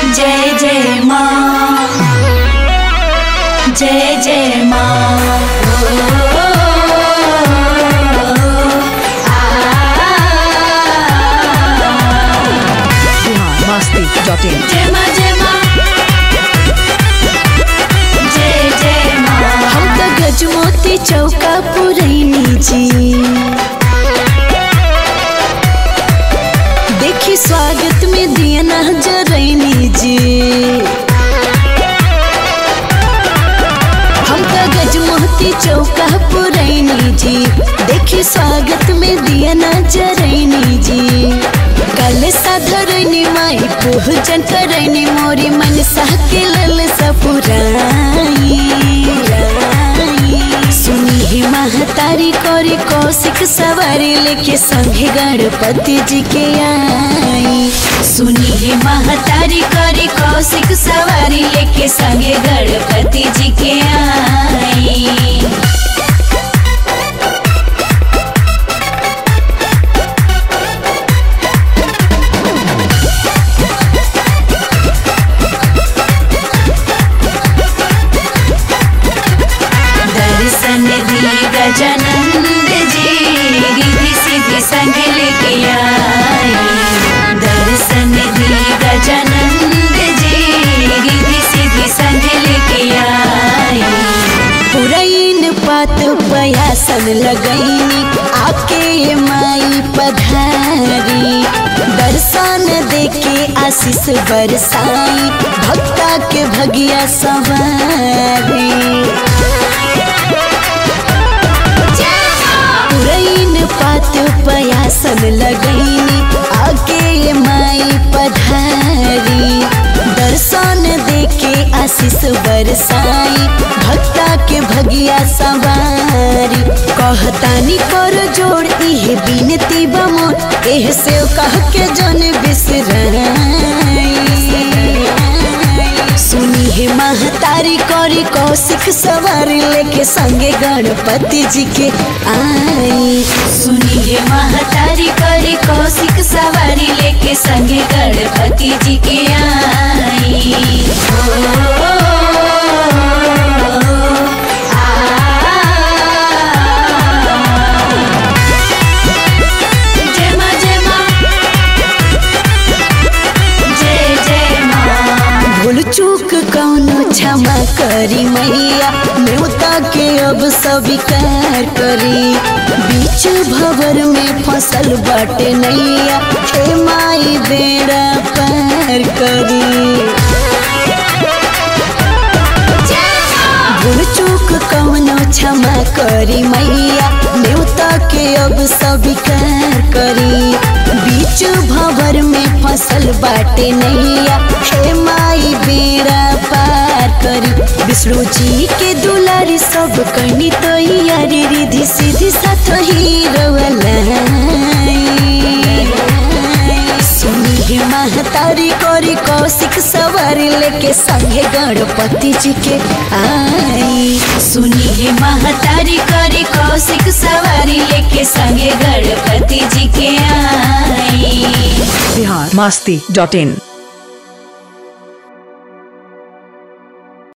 जय जय माँ जय जय माँ biharmasti.in जय माँ जय माँ जय जय माँ हम तो गजमोती चौका पुरैनी जी देखी स्वागत में दिया ना जरैनी जी हम तो गजमोती चौका पुरैनी जी देखी स्वागत में दिया ना जरैनी जी कल साधरनी माई पूजन करैनी मोरी मन साह के लल सपुराई सुनी ही महतारी कोरी कौशिक सवारी लेके संगे गणपति जी के आई सुनी है महतारी करी कौशिक सवारी लेके संगे गणपति जी के आई दर्शन दी गजानंद जी रिधि सिद्धि संग लेके आई दर्शन दी गजानंद जी रिधि सिद्धि संग लेके आई पुरैन पात पयासन लगैनी आके ये माई पधारी दर्शन देके आशीष बरसाई भक्ता के भगिया सवारी पुरैन पात पयासन लगैनी आगे ये माई पधारी दर्शन देके आशीष बरसाई भक्ता के भगिया सवारी कहतानी कर जोड़ इहे बिनती बमोर एह से कह के जन बिसराई सुनी है महतारी करी कौशिक सवारी लेके संगे गणपति जी के आई सुनी है महतारी करी कौशिक सवारी लेके संगे गणपति जी के आई ओ, आ। जय माँ जय माँ जय जय माँ भूल चूक कौनो क्षमा करी मैया न्योता के अब स्वीकार करी बीच भवर में फसल बाटे नैया हे माई बेड़ा पार करी भूल चूक कौनो क्षमा करी मैया न्योता के अब स्वीकार करी बीच भवर में फसल बाटे नैया हे माई बेड़ा पार करी विष्णु जी के दुलारी सब करनी तो यारी रिधि सीधी साथ ही सुनी है महतारी करी कौशिक सवारी लेके संगे गणपति जी के आई सुनी है महतारी करी कौशिक सवारी लेके संगे गणपति जी के आई biharmasti.in